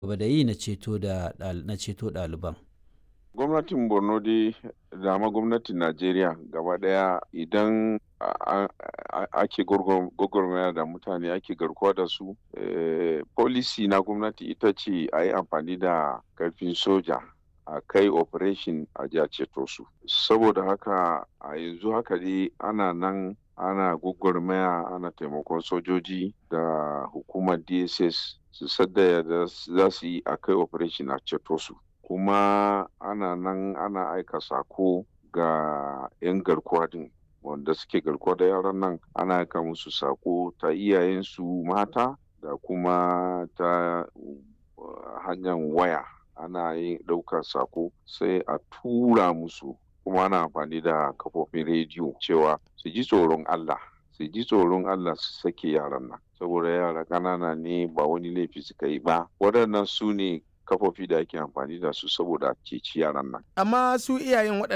gaba da yi na ceto da na ceto ɗaliban. gwamnatin borno dai da ma gwamnatin najeriya gaba daya idan ake gwagwarmaya da mutane ake garkuwa da su policy na gwamnati ita ce a yi amfani da karfin soja a kai operation a ji a ceto su saboda haka a yanzu haka dai ana nan ana gwagwarmaya ana taimakon sojoji da hukumar dss su sadda da za su yi a kai operation a ceto su kuma ana nan ana aika sako ga 'yan garkuwa din wanda suke garkuwa da yaran nan ana aika musu sako ta iyayensu mata da kuma ta hanyar waya ana yin ɗaukar sako sai a tura musu kuma ana amfani da kafofin rediyo cewa su ji tsoron Allah su ji tsoron Allah su sake yaran nan saboda yara ƙanana ne ba wani laifi suka yi ba waɗannan su ne kafofi da ake amfani da su saboda ceci yaran nan. Amma su iyayen waɗanda